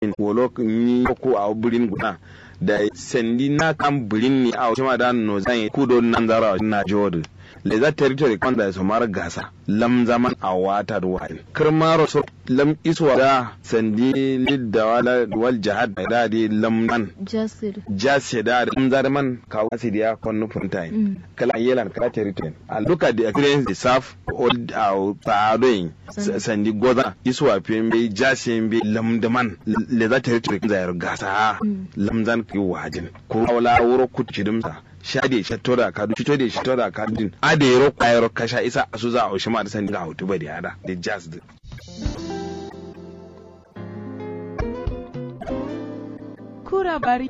wolo ni ko a burin guna da sendi na kan burin ni a shima da no zan kudo nan zara na jodu le za territory kan da su mara gasa lam zaman a wata da wa'in kirmaro so lam iswa da sandi lidda wala wal jihad da di lam nan jasir jase da lam zarman ka wasi dia konnu puntain kala yelan kala territory a look at the experience the serve old au tadoin sandi goza iswa pembe jase mbe lam daman le za territory kan zayar gasa lam zan ki wajin ko wala wuro kutchidumsa shade shi tora ka du fito da shi tora ka din a da yaro kwayaro kasha isa su za a ma da san ga hutu bari hada da jazz din kura bari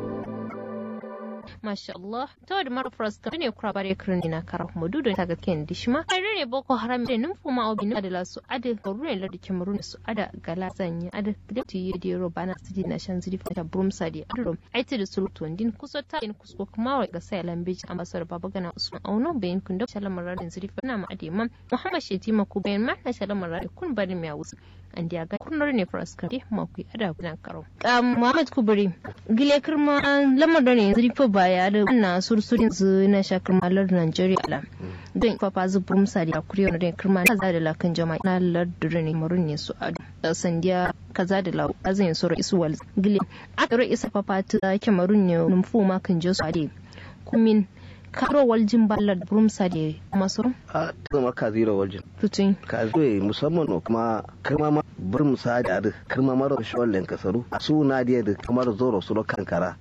Masha Allah, ta da mara furas ka ne kura bare kirin na kara kuma dudu ta gaske ne dishima. Ai ne boko haram da numfu ma obi da la su ada garuruwan larda kemarun su ada gala zanya ada da ti yi da bana su di na shan ziri fata brum sadi adro. Ai ti da sultu din kusa ta in kusko kuma wa ga sai lambeji ambassador baba gana usman auno bayin kun da shalamar radin ziri fana ma ade mam. Muhammad Shetima ku bayan ma na shalamar radin kun bari mai wusu. An dia ga kunnar ne furas ka ma ku ada gudan karo. Muhammad Kubri gile kirma lamar da ne ziri fa baya da na sursurin zu na shakar malar Nigeria la. Don fafa zu burumsa da kuriya na den kirma kaza da lakan jama'a na lardure ne marun ne su adu. Sandiya kaza da lau azin sura isu wal gile. Akaro isa fafa ta kemarun ne numfu ma kan je su ade. Kumin karo waljin ballar burumsa da masu a ta zama ka zira waljin tutun ka zo musamman kuma kirma ma burmusa da adu kirma mara shawallen kasaru a su na diya da kamar zoro su kankara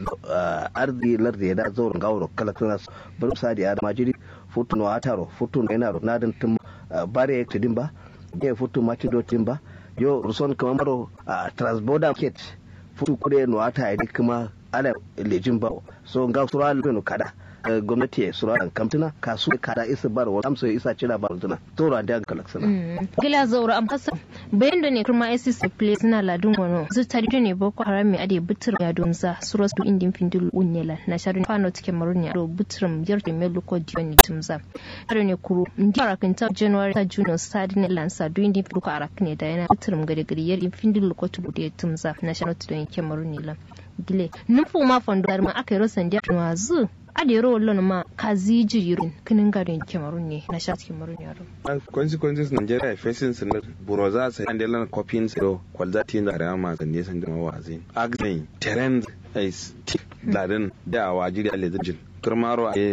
arzi lardi da zoro gawro kala tana burmusa da adu majiri futu no ataro futu no enaro nadin tum bare ek dimba ye futu mati do timba yo ruson kama maro transborder market futu kude no ata idi kuma ala lejin ba so ga sura no kada gwamnati ya sura dan kamtuna kasu kada isa bar wa amsa isa cira bar tuna tora da kalaksana gila zaura am kasa bayan da ne kuma ICC place na ladun wano zu tari ne boko haram mai ade butur ya don za suros du indin findul unyela na sharu fano tike marunya do butrum yarde melu ko dioni tumza har ne kuru ndi arakin ta january ta june stadi ne lansa du indin findul ko arakin da yana butrum gade gade yar findul ko tubu de tumza na sharu tudon yake marunya gile nufu ma fondo ma aka yi rosan dia wazu adero wallon ma kazi jirin kinin gadon kemarun ne na sha kemarun yaro consequences nigeria facing sinar buroza sai an delan copying siro kwalzati da rama zan ne san da mawazin agzin terrain is ladin da wajiri alezijin kirmaro a